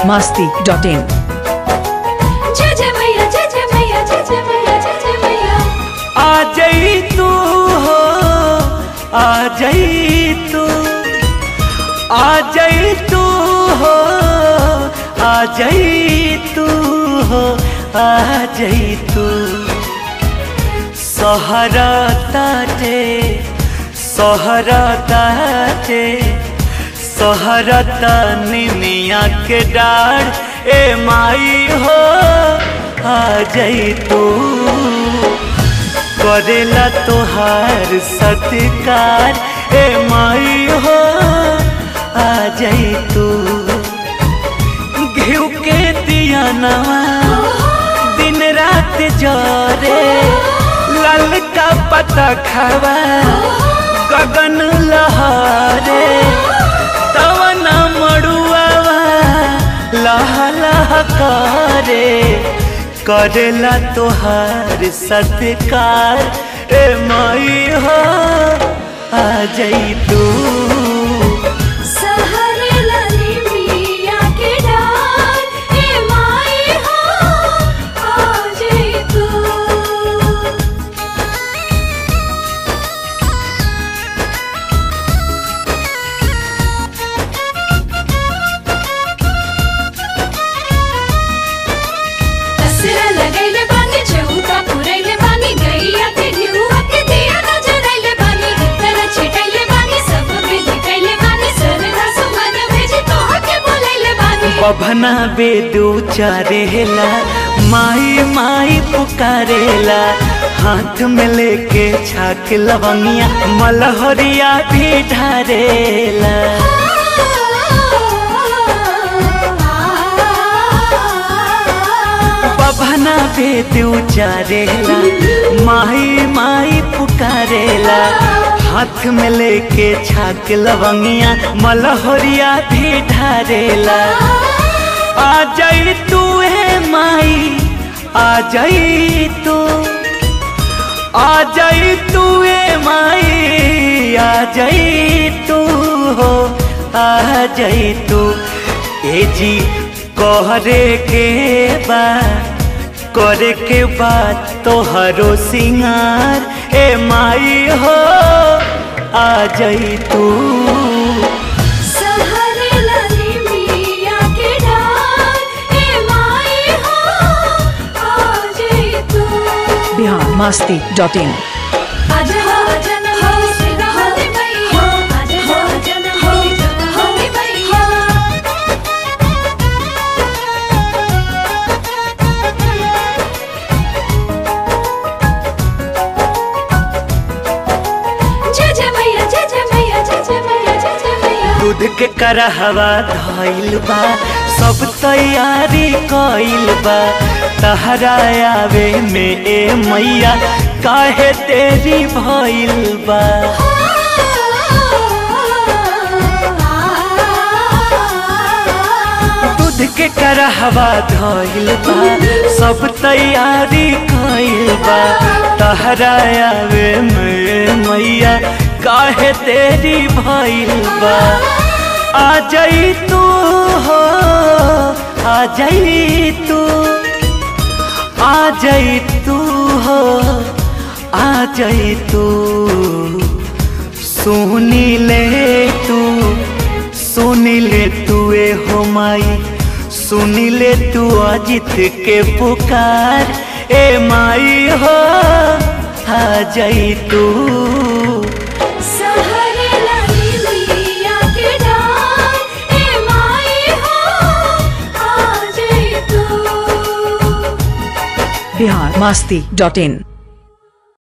masti dot in. जय जय मैया जय जय मैया जय जय मैया जय जय मैया आ जाई तू हो आ जाई तू आ जाई तू हो आ जाई तू हो आ जाई तू सहरा ताटे सहरा ताटे सहरा तानी मिया के डार ए माई हो आ जाई तू करेला तोहार सत्कार ए माई हो आ जाई तू घिउ के दिया नवा दिन रात जरे लाल का पता खावा गगन लहरे तवन मड़ुआवा लह लह करे करेला तोहार सत्कार ए माई हो आ जाई तू सहरे लाली मिया के डार ए माई हो आ जाई तू असरा लगैले बानी चौका पुरैले बानी गैया के घिउआ के दिया नजरैले बानी तरह छिटैले बानी सब विध कैले बानी सरधा सुमन भेजी तोह के बोलैले बानी बभना बेदू चारेला माई माई पुकारेला हाथ में लेके छाक लवंगिया मलहरिया भी ढारेला बभना बेदू चारेला माई माई पुकारेला हाथ में लेके छाक लवंगिया मलहरिया भी ढारेला आ जाई तू ए माई आ जाई तू आ जाई तू ए माई आ जाई तू हो आ जाई तू ए जी कहरे के बा करे के बाद तोहरो सिंगार ए माई हो आ जाई तू सहरे लाली मिया के डार ए माई हो आ जाई तू Bihar masti dot in. आज हो जन हो सिदा हो रे मैया आज हो जन हो जन हो रे मैया जय जय मैया जय जय मैया जय जय मैया जय जय मैया दूध के करहवा धइल बा सब तैयारी कइल बा तहरा आवे में ए मैया काहे तेरी भइल बा दूध के करहवा धइल बा सब तैयारी कइल बा तहरा आवे में मैया काहे तेरी भइल बा आ जाई तू हो आ जाई तू आ जाई तू हो आ जाई तू सुनी ले तू सुनी ले तू ए हो माई सुनी ले तू अजित के पुकार ए माई हो आ जाई तू सहरे लाली मिया के डार ए माई हो आ जाई तू Bihar masti dot in.